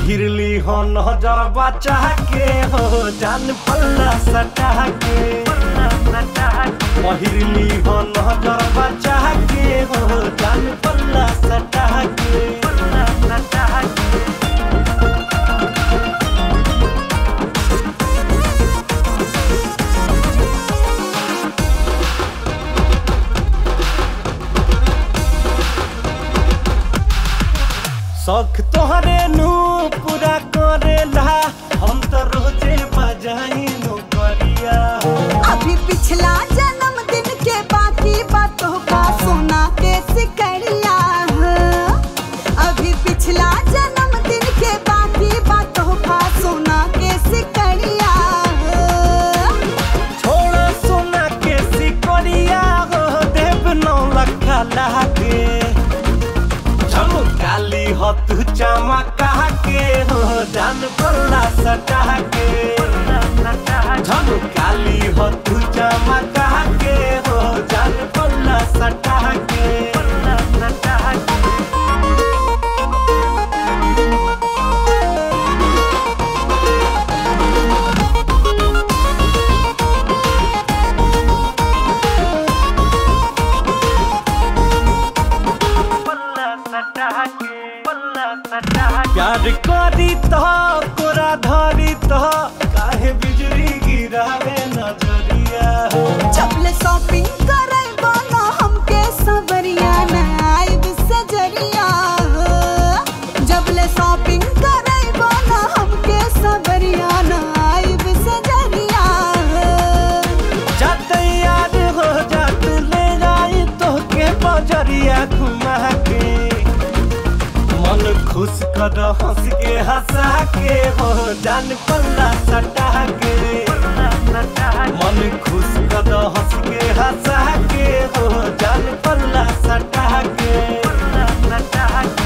पहिरली हो नजर बचा के हो जान पल्ला सटा के पहिरली हो नजर बचा के हो जान पल्ला सटा के शौक तोहरे नु पूरा करेला हम तो रोजे बजाई नु करिया अभी पिछला जन्मदिन के बाकी बातों का सोना के सिकड़िया अभी पिछला जन्मदिन के बाकी बातों का सोना के सिकड़िया छोड़ सोना के सिकोरिया हो देव नौ लखा लागे झमकाली हो तू चमका के हो जान पल्ला सटा के झमकाली हो तू चमका के हो जान पल्ला सटा के प्यार करी तो तोरा धरी तो काहे बिजली गिरावे नजरिया चपले शॉपिंग करे बोलो हमके सबरिया ना आइब सजरिया जबले शॉपिंग करे बोलो हमके सबरिया ना आइब सजरिया जाते याद हो जा तू ले जाई तो के बजरिया घुमा के मन खुश कर हंस के हंसा के हो जान पल्ला सटा के मन खुश कर हंस के हंसा के हो जान पल्ला सटा के